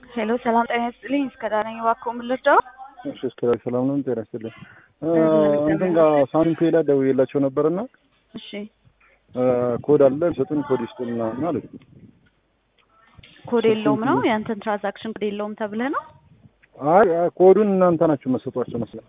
ሄሎ ሰላም ጤና ይስጥልኝ። እስከ ዳነኝ እባክዎ ምን ልርዳው? እሺ እስከ ዛሬ ሰላም ነው። ጤና ይስጥልኝ። እንትን ጋር ሳንቲም ፔይ ላይ ደውዬላቸው ነበርና እሺ ኮድ አለ ሰጡን ኮድ ይስጡን ምናምን አሉኝ። ኮድ የለውም ነው ያንተን ትራንዛክሽን ኮድ የለውም ተብለህ ነው? አይ ኮዱን እናንተ ናችሁ መሰጧቸው መስለኝ።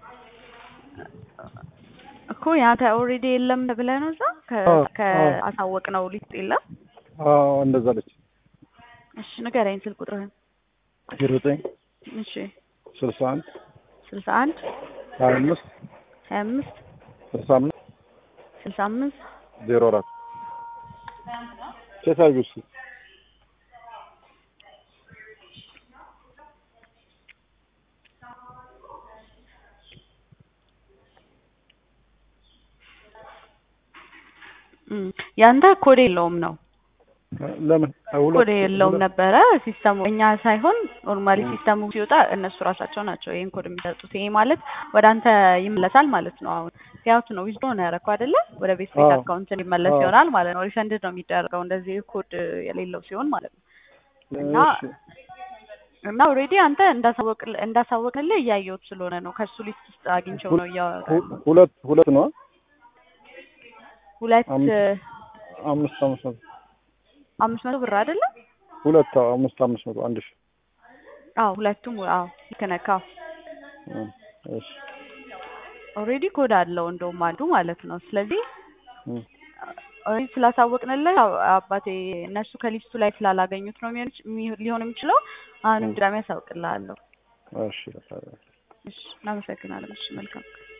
እኮ ያንተ ኦልሬዲ የለም ተብለህ ነው እዛ አዎ፣ ከአሳወቅ ነው ሊስጥ የለም። አዎ እንደዛ አለች። እሺ ንገረኝ ስልክ ቁጥርህን። ዜሮ ዘጠኝ እሺ ስልሳ አንድ ስልሳ አንድ ሀያ አምስት ሀያ አምስት ስልሳ አምስት ስልሳ አምስት ዜሮ አራት ቼክ አድርጊው እስኪ። እም፣ ያንተ ኮድ የለውም ነው ለምን ሁለት- ኮድ የለውም ሁለት- ነበረ ሲስተሙ እኛ ሳይሆን ኖርማሊ ሲስተሙ ሲወጣ እነሱ ራሳቸው ናቸው ይሄን ኮድ የሚሰጡት። ይሄ ማለት ወደ አንተ ይመለሳል ማለት ነው። አሁን ያውት ነው ዊዝድሮ ነው ያደረኩት አይደለ? ወደ ቤት ቤት አዎ። አካውንት እንዲመለስ አዎ። ይሆናል ማለት ነው። ሪፈንድ ነው የሚደረገው እንደዚህ ኮድ የሌለው ሲሆን ማለት ነው። እና እሺ፣ እና ኦልሬዲ አንተ እንዳሳወቅ እንዳሳወቅልህ እያየሁት ስለሆነ ነው ከሱ ሊስት ውስጥ አግኝቼው ነው እያወራ ሁ- ሁለት ሁለት ነው ሁለት አምስት አምስት አምስት መቶ አምስት መቶ ብር አይደለ? ሁለት አዎ፣ አምስት አምስት መቶ አንድ ሺህ አዎ ሁለቱም አዎ ልክ ነህ። አዎ እ፣ እሺ ኦልሬዲ ኮድ አለው እንደውም አንዱ ማለት ነው። ስለዚህ እ፣ ኦልሬዲ ስላሳወቅንልህ ያው አባቴ እነሱ ከሊስቱ ላይ ስላላገኙት ነው የሚሆን የሚ- ሊሆን የሚችለው። አሁንም ድጋሜ ያሳውቅልሃለሁ። እሺ እሺ እናመሰግናለን። እሺ መልካም